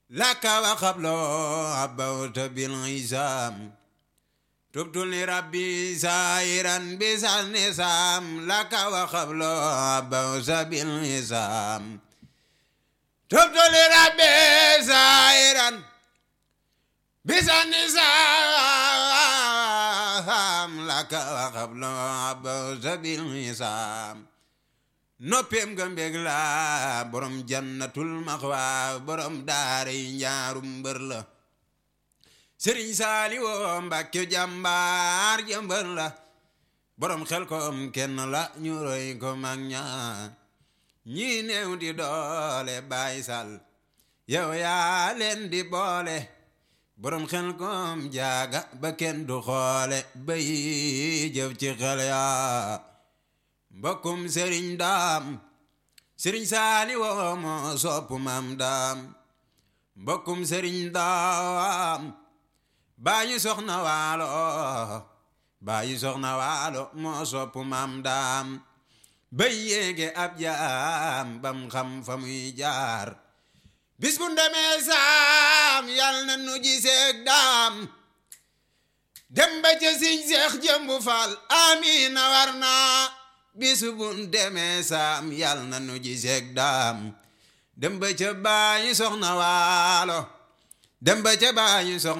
لك وقبل عبوت بالعزام تبت لربي سائرا بسان نسام لك وقبل عبوت بالعزام تبت لربي سائرا بسان نسام لك وقبل عبوت بالعزام noppeem nga mbég la borom jannatul maxwa borom daara yi njaarum mbër la sëriñ saali woo mbàkke jàmbaar ja mbër la borom xel koom kenn la ñu roy ko mag ña ñi néew di doole baay sal yow yaa leen di boole borom xel koom jaaga ba kenn du xoole bay jëf ci xel yaa mbokkum sëriñ daam sëriñ saali woo moo sopp maam daam mbokkum sëriñ daam baayu soxna waalo baayu soxna waalo moo sopp maam daam bay yéege ab jaam bam xam fa muy jaar bis bu ndemee saam yal na nu giseeg daam dem ba ca siñ seex jëmbu faal amiina war naa bisu bun demee saam yal na nu giseeg daam dem ba ca baayu soxna waalo dem ba ca baayu soxna